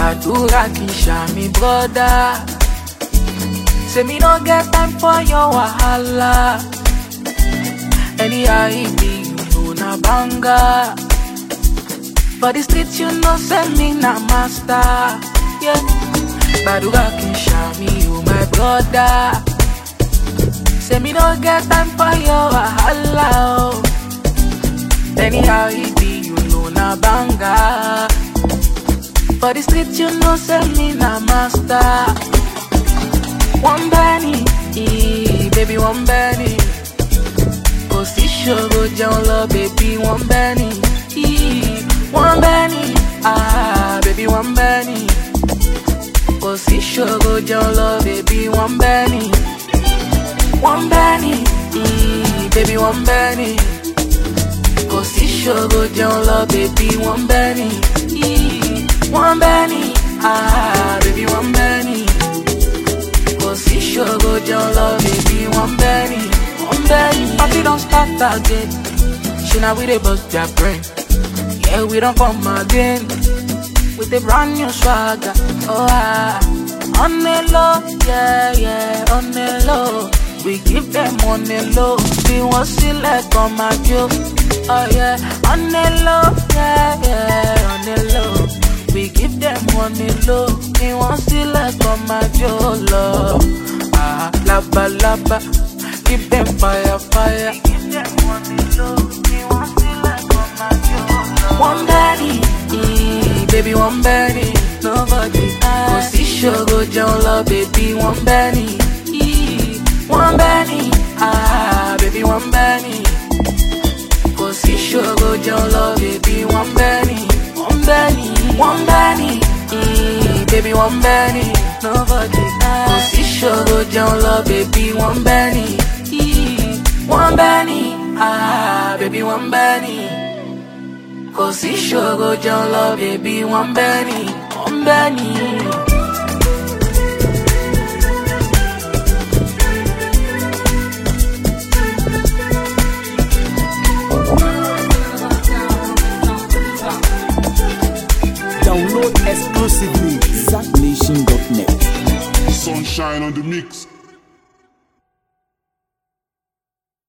gbàdúrà kì í ṣàmì brọ́dá. Say me no get time for your wahala. Anyhow it be, you know na banga. For the street you know say me na master. Yeah. Gbàdúrà kì í ṣàmì o my brother. Say me no get time for your wahala. Oh. Anyhow it be, you know na banga. For the street you know say me na master. One Benny, eh, baby one Benny. Kò sí ṣòro jẹun lọ, baby one Benny. eh, One Benny, ah, baby one Benny. Kò sí ṣòro jẹun lọ, baby one Benny. One Benny, eh, baby one Benny. Kò sí ṣòro jẹun lọ, baby one Benny. eh, One Benny, ah, baby one Benny. Kò sí ṣòro jẹun lọ, baby one Benny. One Benny. Party don start again. Ṣé na we dey bust their brain? Yeah, we don't come again with a brand new swagger. Oh, ah. On the low, yeah, yeah, on the low. We give them on the low. We want select on my joke. Oh, yeah, on the low, yeah, yeah, on the low. We give them on the low. We want select on my joke, love. Ah, laba, laba. Give them fire, fire. We give them on the low. We want select on my joke, love. One Benny, eh, baby, one Benny. Nobody Kò sí ṣòro jẹun lọ, baby, one Benny. eh, One Benny, ah, baby, one Benny. Kò sí ṣòro jẹun lọ, baby, one Benny. One Benny, one Benny, eh, baby, one Benny. Nobody Kò sí ṣòro jẹun lọ, baby, one Benny. eh, One Benny, ah, baby, one Benny. Kò sí ṣòro jẹun lọ, bèbí wọ́n bẹ́ ni, wọ́n bẹ́ ni. Download exclusively ZackNation.net. Sunshine on the mix.